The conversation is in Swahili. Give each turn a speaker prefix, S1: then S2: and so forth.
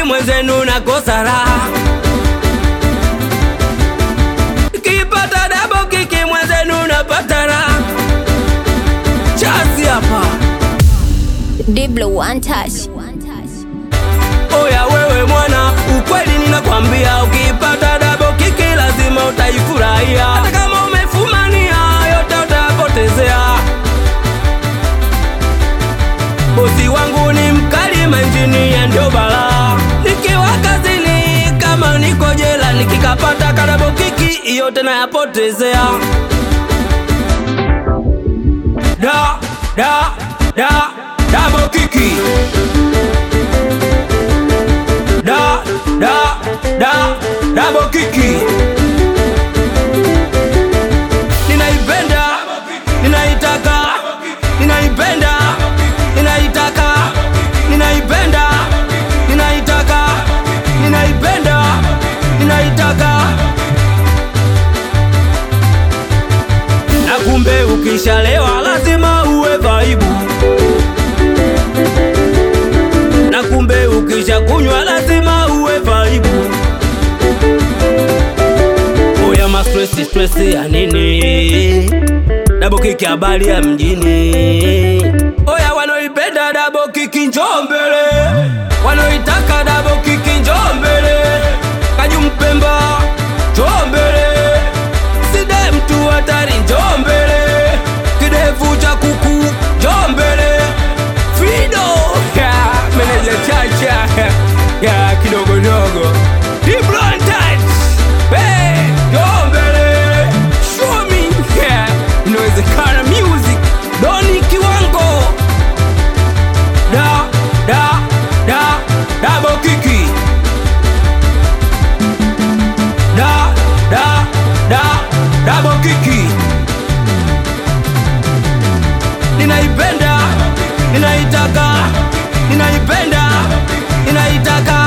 S1: mwenzenu nakosa raha kipata dabo kiki mwenzenu napata raha chasi hapa
S2: Diblo one touch.
S1: oya wewe mwana ukweli ninakwambia ukipata dabo kiki lazima utaifurahia hata kama umefumania yote utapotezea bosi wangu ni mkali manjinia ndio balaa nikiwa kazini kama niko jela nikikapata kadabo kiki yote nayapotezea da da da dabo kiki da da da dabo kiki ninaipenda ninaitaka ninaipenda ninaitaka ninaipenda ninaitaka ninaipenda ninaitaka na kumbe ukishalewa lazima uwe vaibu na kumbe ukisha kunywa lazima uwe vaibu oya mastresi stresi ya nini dabo kiki habari ya mjini oya wanaoipenda dabo kiki njoo mbele wanaoitaka dabo kiki njoo mbele kajumpemba njoo mbele side mtu hatari njoo mbele kidevu cha kuku njoo mbele fido ya meneja chacha ya kidogodogo diblantat njoo mbele show me yeah. inawezekana music doni kiwango da da da dabo kiki da da da dabo kiki ninaipenda ninaitaka ninaipenda ninaitaka